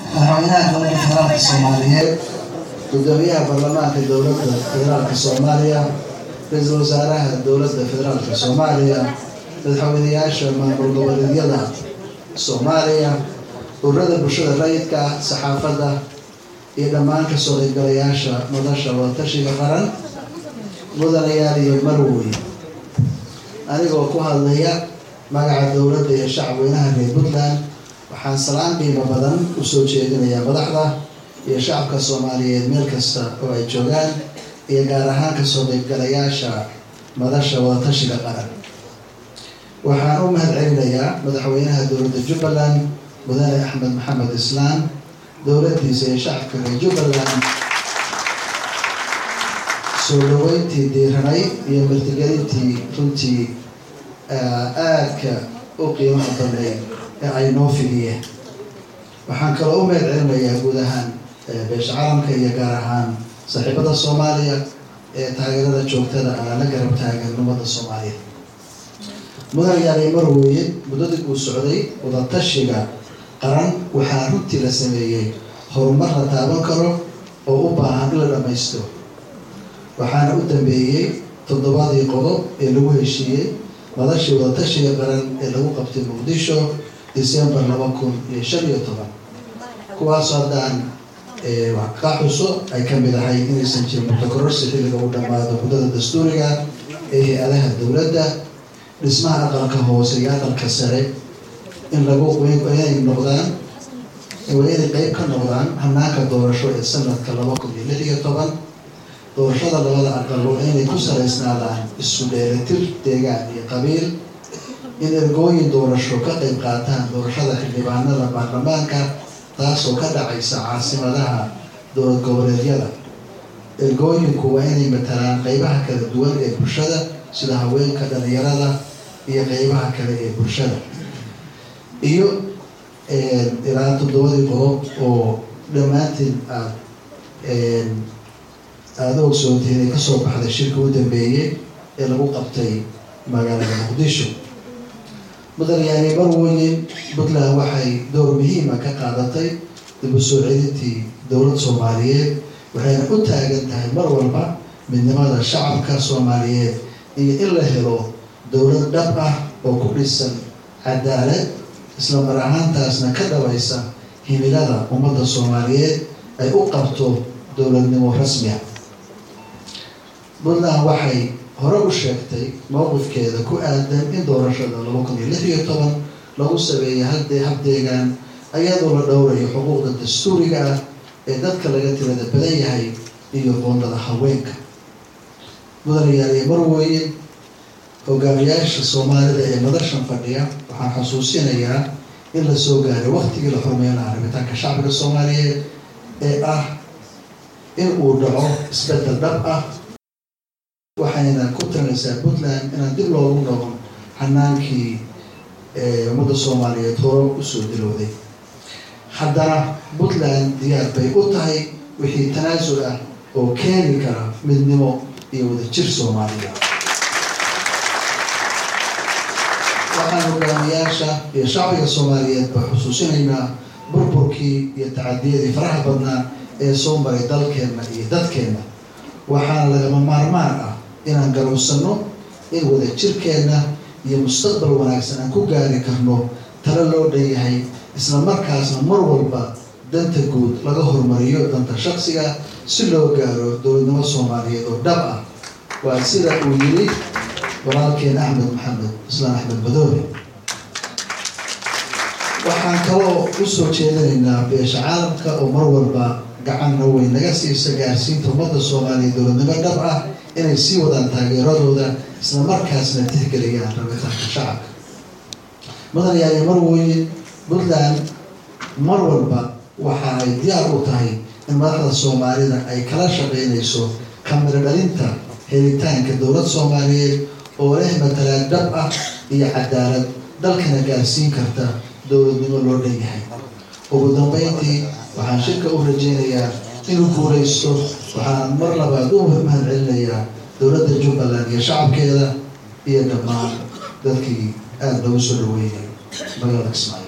madaxweynaha dowladda federaalka soomaaliyeed gudoomiyaha baarlamaanka dowladda federaalka soomaaliya ra-iisul wasaaraha dowladda federaalka soomaaliya madaxweynayaasha maamul goboleedyada soomaaliya ururada bulshada rayidka ah saxaafadda iyo dhammaan kasoo qaybgalayaasha madasha wadatashiga qaran mudanayaal iyo marwey anigoo ku hadlaya magaca dowladda iyo shacabweynaha reer puntland waxaan salaan qiimo badan usoo jeedinayaa madaxda iyo shacabka soomaaliyeed meel kasta oo ay joogaan iyo gaar ahaan kasoo qaybgalayaasha madasha wadatashiga qaran waxaan u mahad celinayaa madaxweynaha dowladda jubbaland mudane axmed maxamed islaan dowladdiisa iyo shacabka reer jubbaland soo dhaweyntii diiranay iyo martigelintii runtii aadka u qiimaha badnay ee ay noo fidiyeen waxaan kaloo u mahad celinayaa guud ahaan beesha calamka iyo gaar ahaan saaxiibada soomaaliya ee taageerada joogtada ah la garab taagan ummadda soomaaliya mudanayaal marweye muddadii uu socday wadatashiga qaran waxaa runtii la sameeyey horumar la taaban karo oo u baahan in la dhammaystiro waxaana u dambeeyey toddobadii qodob ee lagu heshiiyey madashii wadatashiga qaran ee lagu qabtay muqdisho december laba kun iyo shan iyo toban kuwaasoo haddaan ka xuso ay ka mid ahay inaysan jirin mutakororsi xilliga u dhammaado muddada dastuuriga ee hay-adaha dowladda dhismaha aqalka hoose iyo aqalka sare in lagu inay noqdaan waa inay qeyb ka noqdaan hanaanka doorasho ee sanadka laba kun iyo lix iyo toban doorashada labada aqal waa inay ku salaysnaadaan isu dheelitir deegaan iyo qabiil in ergooyin doorasho ka qeyb qaataan doorashada xildhibaanada baarlamaanka taasoo ka dhacaysa caasimadaha dowlad goboleedyada ergooyinku waa inay matalaan qeybaha kala duwan ee bulshada sida haweenka dhalinyarada iyo qeybaha kale ee bulshada iyo ilaa toddobadii qodob oo dhammaantiin aad aada ogsoontiin ay kasoo baxday shirka u dambeeyey ee lagu qabtay magaalada muqdisho mudanayaani marweye puntland waxay door muhiima ka qaadatay dib u soo celintii dowlad soomaaliyeed waxayna u taagan tahay mar walba midnimada shacabka soomaaliyeed iyo in la helo dowlad dhab ah oo ku dhisan cadaalad isla mar ahaantaasna ka dhabaysa himilada ummadda soomaaliyeed ay u qabto dowladnimo rasmi ah puntland waxay hore u sheegtay mowqifkeeda ku aadan in doorashada laba kun iyo lix iyo toban lagu sameeyay haddee habdeegaan ayadoo la dhowrayo xuquuqda dastuuriga ah ee dadka laga tirada badan yahay iyo qoondada haweenka mudanayaal iyo marweye hogaamiyaasha soomaalida ee madashan fadhiya waxaan xusuusinayaa in la soo gaaray waktigii la xurmeyn lahaa rabitaanka shacbiga soomaaliyeed ee ah in uu dhaco isbedel dhab ah waxayna ku talinaysaa puntland inaan dib loogu noqon xanaankii ummadda soomaaliyeed horo usoo dilowday haddana puntland diyaar bay u tahay wixii tanaasul ah oo keeni kara midnimo iyo wadajir soomaaliya waxaan hogaamiyaasha iyo shacbiga soomaaliyeed ba xusuusinaynaa burburkii iyo tacadiyadii faraha badnaa ee soo maray dalkeenna iyo dadkeenna waxaana lagama maarmaan ah inaan garowsano in wadajirkeenna iyo mustaqbal wanaagsan aan ku gaari karno talo loo dhan yahay isla markaasna mar walba danta guud laga hormariyo danta shaksiga si loo gaaro dowladnimo soomaaliyeed oo dhab ah waa sida uu yiri walaalkeen axmed maxamed islaan axmed madoobe waxaan kaloo usoo jeedinaynaa beesha caalamka oo mar walba gacanna weyn naga siisa gaarsiinta ummadda soomaaliya dowladnimo dhab ah inay sii wadaan taageeradooda isla markaasna tixgeliyaan rabitaanka shacabka mudanayaali marweye puntland mar walba waxa ay diyaar u tahay in madaxda soomaalida ay kala shaqeynayso kamiro dhalinta helitaanka dowlad soomaaliyeed oo leh matalaad dhab ah iyo cadaalad dalkana gaarsiin karta dowladnimo loo dhan yahay ugu dambeyntii waxaan shirka u rajeynayaa inuu guuraysto waxaan mar labaad u mahad celinayaa dowladda jubbaland iyo shacabkeeda iyo dhammaan dadkii aada loogu soo dhaweynay magaalada kismaayo